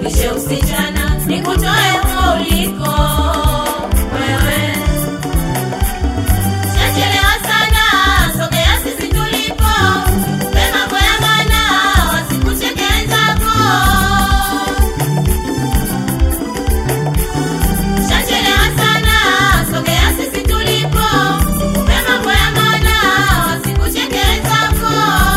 nikujulishe usichana, nikutoe huko uliko wewe. Chachelewa sana, sogea sisi tulipo, tukupe mambo ya maana, wasikucheke wenzako. Chachelewa sana, sogea sisi tulipo, tukupe mambo ya maana, wasikucheke wenzako.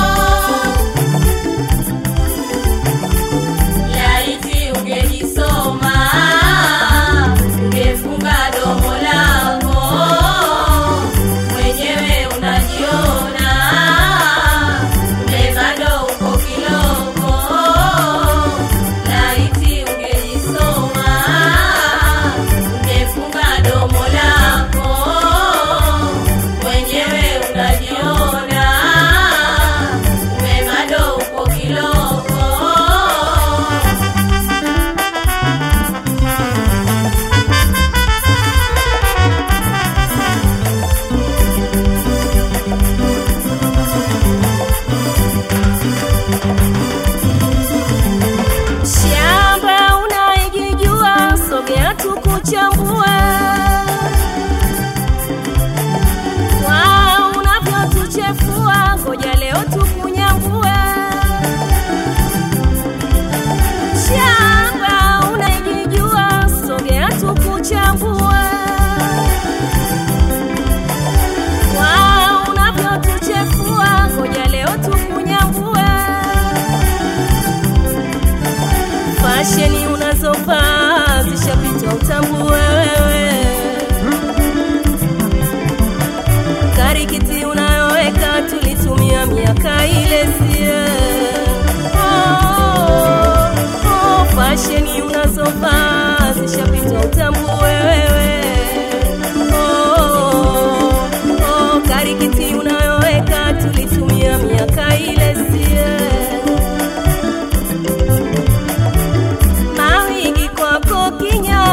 Laiti ungejisoma, ungefunga domo lako, mwenyewe unajiona, kumbe bado uko kiloko. Laiti ungejisoma, ungefunga domo lako, mwenyewe unajiona, kumbe bado uko kiloko. Shamba unaijijua, sogea tukuchambue. Kwa unavyotuchefua, ngoja leo tukunyambue. Shamba unaijijua, sogea tukuchambue. Kwa unavyotuchefua, ngoja leo tukunyambue fasheni unazovaa zishapitwa utambue wewe karikiti unayoweka tulitumia miaka ile sie oh, oh, fasheni unazovaa zishapitwa utambue wewe oh, oh, karikiti unayoweka tulitumia miaka ile sie mawigi kwako kinya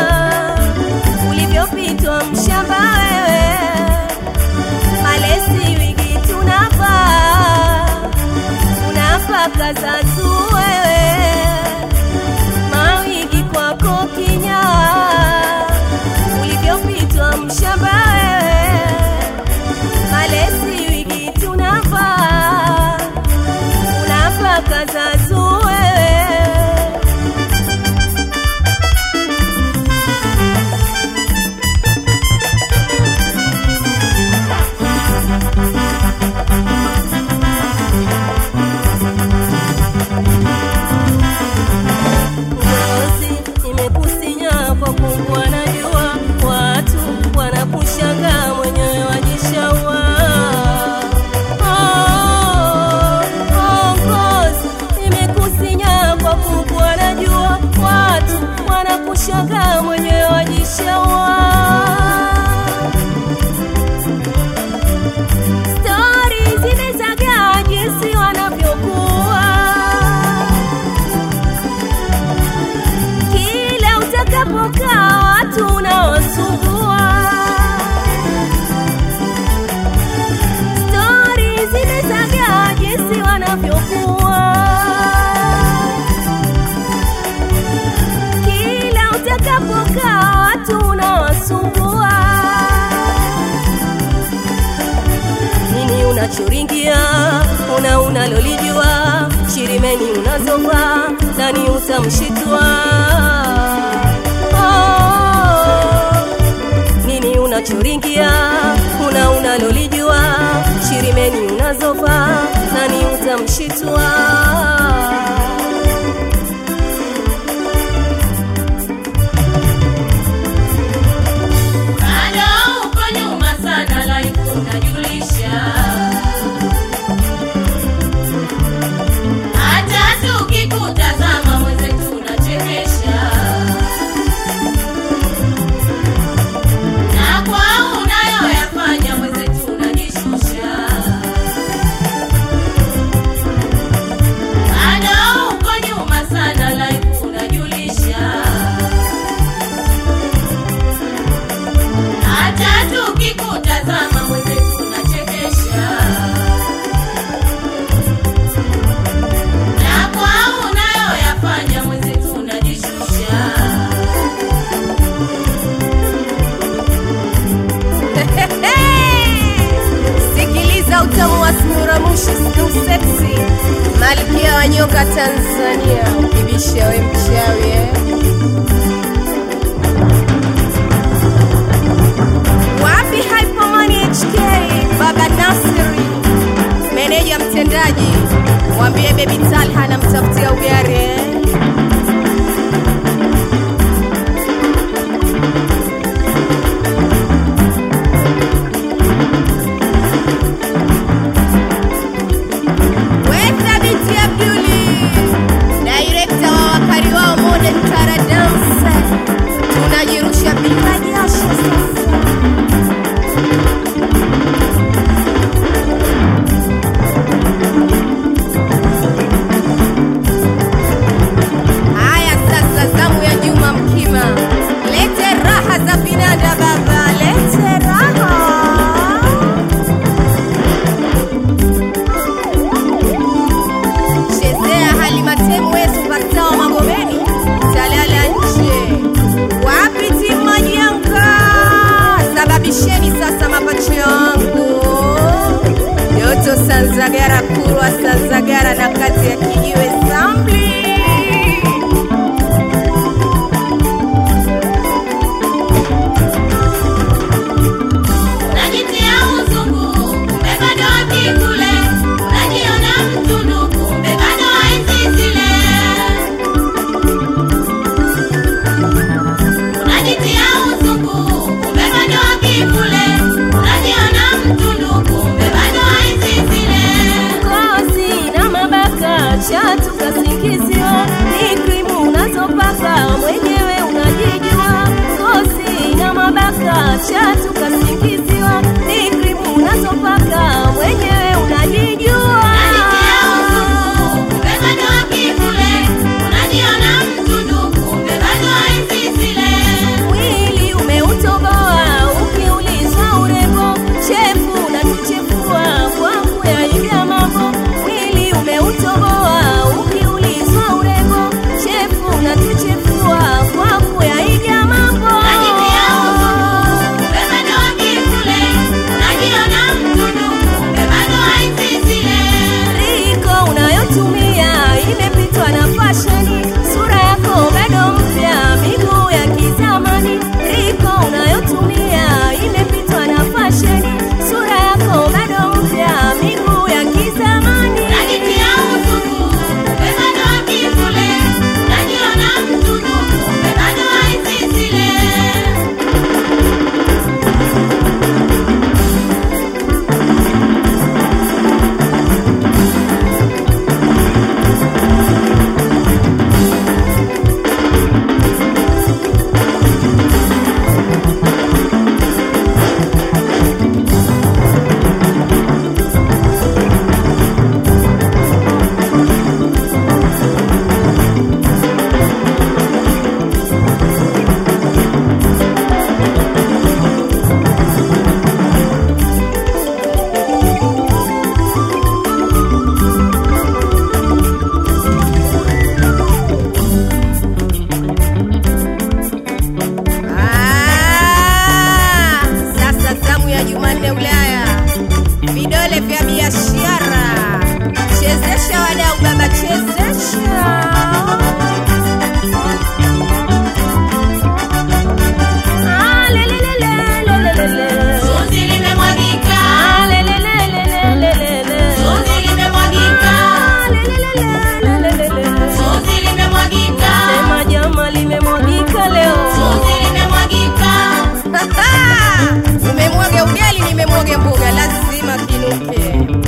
ulivyopitwa mshamba wewe malesi wigi tunavaa unapaka za tu wewe mawigi kwako kinya ulivyopitwa mshamba wewe malesi wigi tunavaa unapaka za tu wewe ngozi imekusinya kwa kumbwa na jua, watu wanakushangaa mwenyewe wajishaua. Oh, oh, ngozi imekusinya kwa kumbwa na jua, watu wanakushangaa mwenyewe wajishaua. Stori zimezagaa jinsi wanavyokuwa kila utakapokaa watu unaosumbua. Stori zimezagaa jinsi wanavyokuwa, kila utakapokaa watu unaosumbua. nini unachoringia una unalolijua shirimeni unazovaa nani utamshitua oh, nini unachoringia una unalolijua shirimeni unazovaa nani utamshitua Bado uko nyuma sana, life unajulisha. Hata tukikutazama mwenzetu unachekesha, na kwa unayoyafanya mwenzetu unajishusha. Bado Malkia wa nyoka Tanzania, ukibisha we mchawi eh? Wapi Hypermoney HK, Baba Nasiri, meneja mtendaji, mwambie Baby Talha anamtafutia ugari eh? Weta binti Abduli, director wa wakari wao Modern Tara Dance, tunajirusha bila jasho sasa. Haya sasa, zamu ya Juma Mkima, lete raha za binada baba, lete raha chezea halimatemu we supasta wa magomeni talala nje wapi timu majianka sababisheni sasa mapacho yangu yoto sanzagara kurwa sanzagara na kati ya kijiwe samli Unajitia uzungu, kumbe bado wakikule. Unajiona mtundu, kumbe bado waenzi zile. Unajitia uzungu, kumbe bado wakikule. Unajiona mtundu, kumbe bado waenzi zile. kozi na mabaka chatu kasingiziwa ni krimu unazopaka mwenyewe unajijua kozi na mabaka chatu kasingiziwa ni krimu unazopaka mwenyewe unajijua Unajitia uzungu, kumbe bado wakikule. Unajiona mtundu, kumbe bado waenzi zile. mwili umeutoboa ukiulizwa urembo chefu unatuchefua kwa kuyaiga mambo mwili umeutoboa ukiulizwa urembo chefu unatuchefua kwa kuyaiga mambo Unajitia uzungu, kumbe bado wakikule. Unajiona mtundu, kumbe bado waenzi zile. riko unayotumia imepitwa na fasheni sura yako bado mpya miguu ya kizamani riko unayotumia imepitwa na fasheni sura yako bado mpya miguu ya kizamani Unajitia uzungu, kumbe bado wakikule. Unajiona mtundu, kumbe bado waenzi zile. Ah, sasa zamu ya Jumanne Ulaya, vidole vya biashara, chezesha wadau baba, chezesha Ah, lelelelelelelele. Chozi limemwagika, Ah, lelelelelelelele. chozi limemwagika, Ah, lelelelelelelele. chozi limemwagika, Sema jama limemwagika leo chozi limemwagika. umemwaga ugali nimemwaga mboga lazima kinuke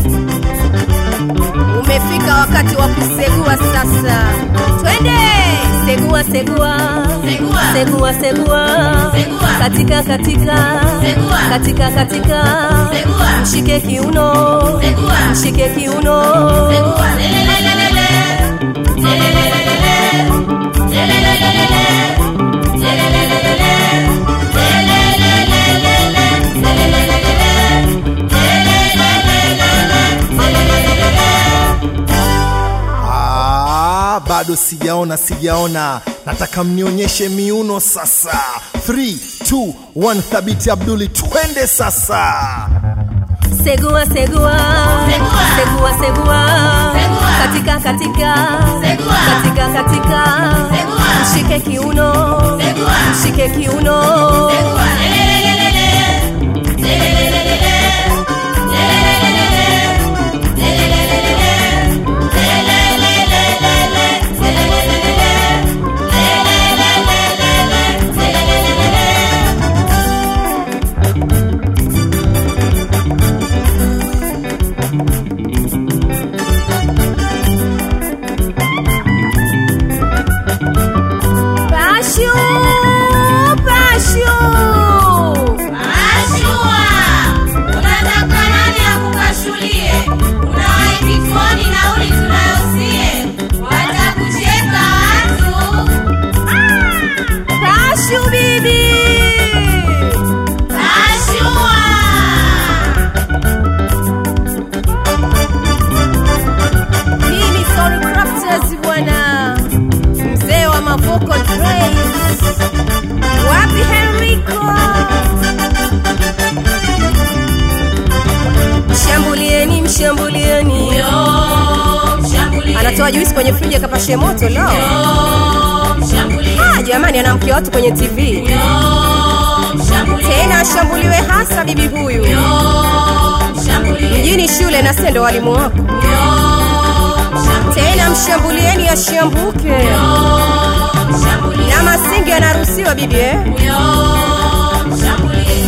umefika wakati wa kusegua sasa twende segua segua Segua. segua segua Segua. katika katika Segua. katika katika Segua. mshike kiuno Segua. mshike kiuno Segua, lelelelelele, lelelelelele, lelelelelele, lelelelelele, lelelelelele, Ah, bado sijaona sijaona nataka mnionyeshe miuno sasa 3 2 1 thabiti abduli twende sasa segua segua Segua. segua segua Segua. katika katika Segua. katika katika Segua. mshike kiuno Segua. mshike kiuno Segua. Lelelelelele. Lelelelelele. Lelelelelele. Lelelelelele. Lelelelelele. Lelelelelele. Lelelelelele. Lelelelelele. pashu pashu Ashua, unataka nani akupashulie? Unawahi kituoni nauli tunayosie, watakucheka watu. pashu bibi Ashua, mimi Soul Crafters bwana mzee wa mavoko Trace wapi Henrico mshambulieni mshambulieni yo mshambulie, anatoa juisi kwenye friji akapashe moto lo yo mshambulie, ah, jamani anamkia watu kwenye tv yo mshambulie, tena ashambuliwe hasa bibi huyu yo mshambulie, mjini shule na sendo walimu wako yo mshambulie, tena mshambulieni ashambuke yo mshambulie, na masingi anaruhusiwa bibi eh? yo mshambulie.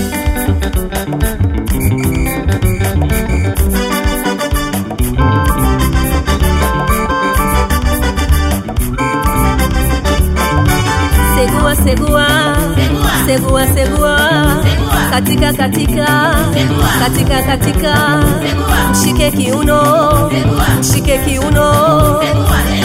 segua segua Segua. segua segua Segua. katika katika Segua. katika katika Segua. mshike kiuno Segua. mshike kiuno Segua.